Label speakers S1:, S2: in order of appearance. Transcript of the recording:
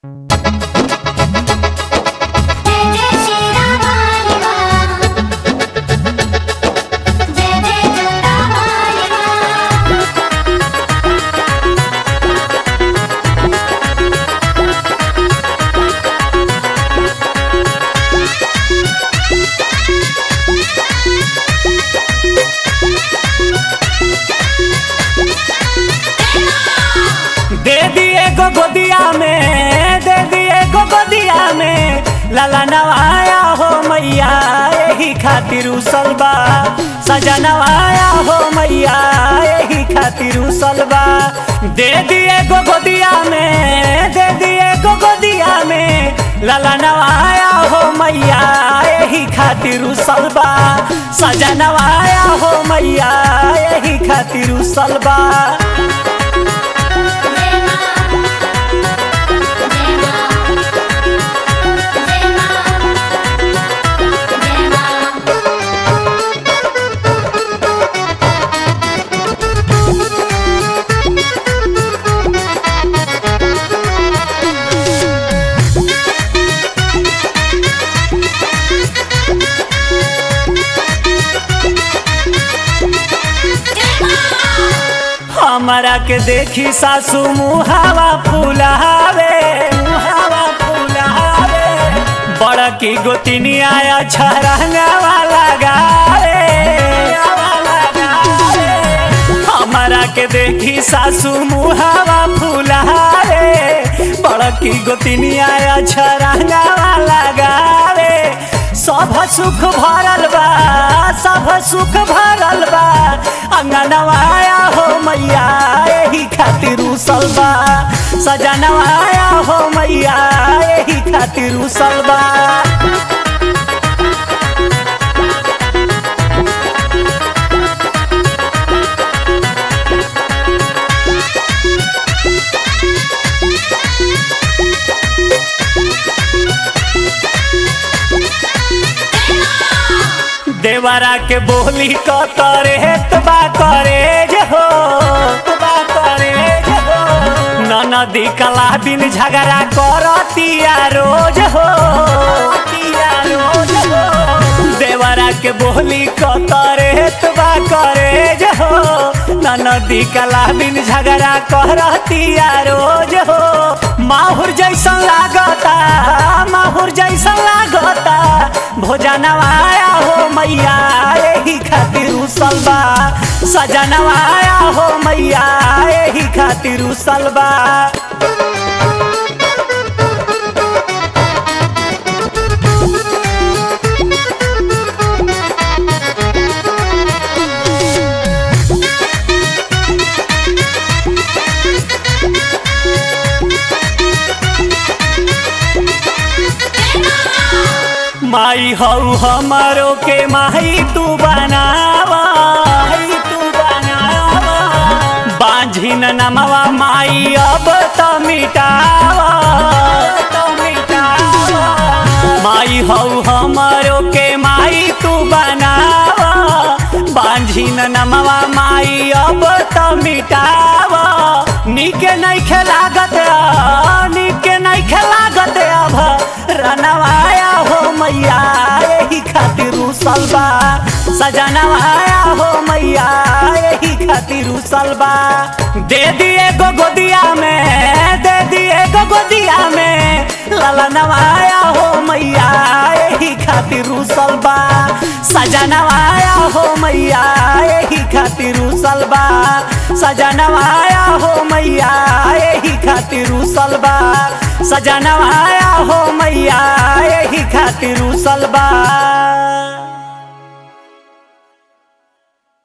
S1: जय जय श्री राम हरे राम जय जय राम हरे राम
S2: दे दिए गो गोदिया में दे दिए गो गोदिया में लाला नवाया हो मैया यही खातिर उसलबा सजा नवाया हो मैया यही खातिर उसलबा दे दिए गो गोदिया में दे दिए गो गोदिया में लाला नवाया हो मैया यही खातिर उसलबा सजा नवाया हो मैया यही खातिर उसलबा
S1: जय मां जय मां जय मां जय मां
S2: हमारा के देखी सासू मुहावा फुलावे मुहावा फुलावे बड़ की गोतिनी आया छरंगावा लगावे हमारा के देखी सासू मुहावा फुलावे बड़ की गोतिनी आया छरंगावा लगावे सब सुख भरल बा सब सुख भरल बा अंगनवाया हो मैया यही खातिर उसल बा सजनवाया हो मैया यही खातिर उसल बा देवरा के बोली क तरे तबा करे जे हो तबा करे जे हो ननदी कला बिन झगड़ा करतिया रोज हो तिया रोज हो देवरा के बोली क तरे तबा करे जे हो ननदी कला बिन झगड़ा करतिया रोज हो माहुर जैसन लागता माहुर जैसन लागता भोजनवाया हो मैया यही खातिर उसलबा सजनवाया हो मैया यही खातिर उसलबा माई हऊ हमारो के माई तू बनावा माई तू बनावा बांझिन नमवा माई अब तो मिटावा तो मिटावा माई हऊ हमारो के माई तू बनावा बांझिन नमवा माई अब तो मिटावा निके नहीं खेलागत निके नहीं खेलागत अब रनवाया हो मैया यही खातिर उसलबा सजनवाया हो मैया यही खातिर उसलबा दे दिए गो गोदिया में दे दिए गो गोदिया में ललनवाया हो मैया यही खातिर उसलबा सजनवाया हो मैया यही खातिर उसलबा सजनवाया हो मैया यही खातिर उसलबा सजनवाया हो मैया यही खातिर उसलबा